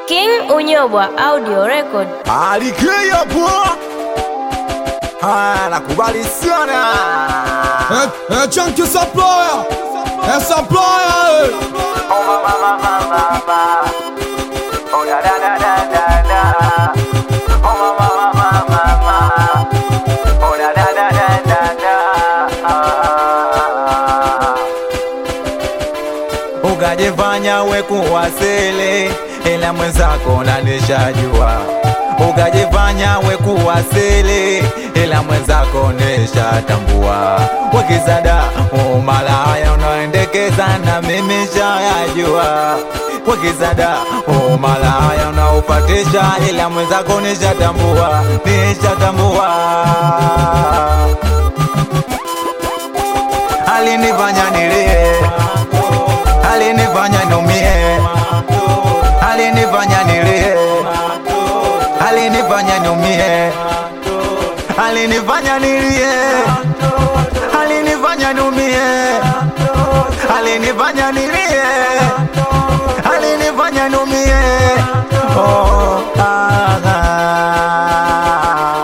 King Unyobwa Audio Record. Alikei hapo. Haya, nakubali sana. Eh, eh, Chunky Supplier Eh, Supplier eh. Ukajifanya we kuwasili, ila mwenzako nalishajua. Ukajifanya we kuwasili, ila mwenzako nishatambua. Wakizada umalaya unaendekeza na mimi shayajua. Wakizada umalaya unaupatisha, ila mwenzako nishatambua, nishatambua alinifanya nilie, alinifanya niumie, alinifanya nilie, alinifanya niumie, alinifanya nilie, alinifanya niumie, alinifanya nilie, alinifanya niumie. Oh, ah, ah.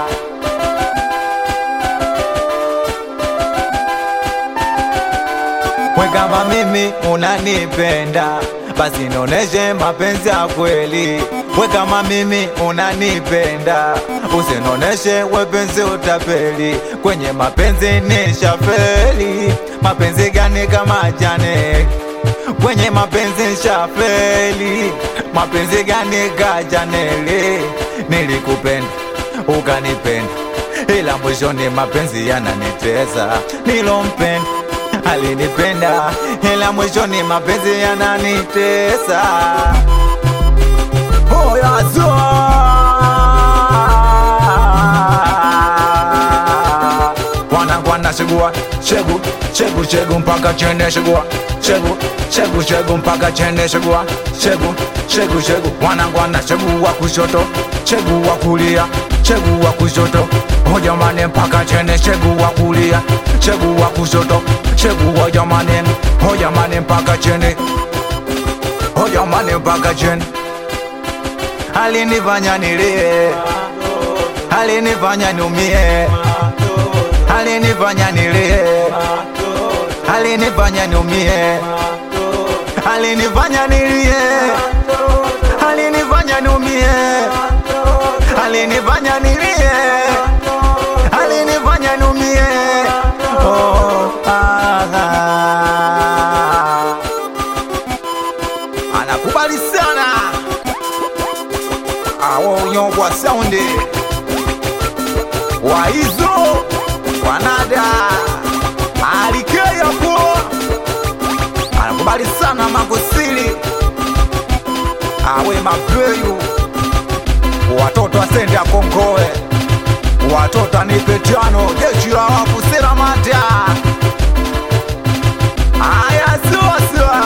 We kama mimi unanipenda basi noneshe mapenzi ya kweli. We kama mimi unanipenda usinoneshe wepenzi utapeli. Kwenye mapenzi ni shafeli. Mapenzi gani kama jane? Kwenye mapenzi shafeli. Mapenzi gani kajaneli? Nilikupenda ukanipenda, ila mwishoni mapenzi yananitesa. Nilompenda alinipenda ila mwishoni mapenzi yananitesa. Oya zoa wanangu anashigua chegu chegu chegu mpaka chene shigua chegu chegu chegu mpaka chene shigua chegu chegu chegu wanangu anachegua kushoto chegu wa kulia chegu wa kushoto hojamani mpaka chene chegu wa kulia chegu wa kushoto chegu hojamani hojamani mpaka chene hojamani mpaka chene alinifanya nilie alinifanya niumie alinifanya nilie alinifanya niumie alinifanya nilie alinifanya niumie alinifanya nilie alinifanya niumie oh, ah, ah. anakubali sana awo unyongwa saundi waizo wanada alikeyapo anakubali sana magosili awe mapeyu watoto asende akongoe watoto anipetiano jeshi la wafusira mata aya siwasiwa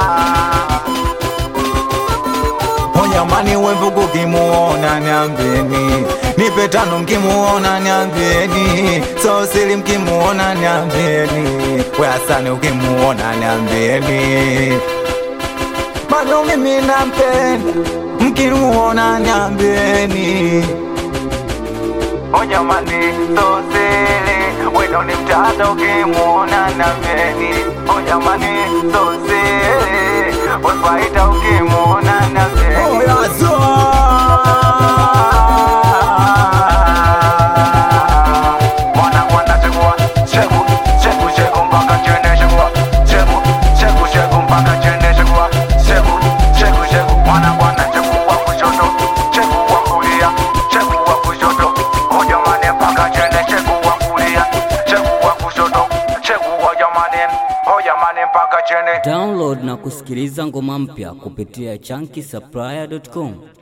Onyamani wemvugu kimuona niambieni, nipe tano mkimuona niambieni, sosili mkimuona niambieni, we Hasani ukimuona niambieni, bado mimi nampenda, mkimuona niambieni. Onyamani sosili, wendo ni mtata ukimuona niambieni, onyamani sosili, wefaita ukimuona niambieni. Oya zoa Mwana mwana chegua chegu chegu chegu mpaka chene chegua chegu chegu chegu mpaka chene chegua chegu chegu chegu mwana mwana chegu wa kushoto chegu wa kulia chegu wa kushoto hoja mane mpaka chene chegu wa kulia chegu wa kushoto chegu hoja mane hoja mane mpaka chene Download na kusikiliza ngoma mpya kupitia chunky supplier.com.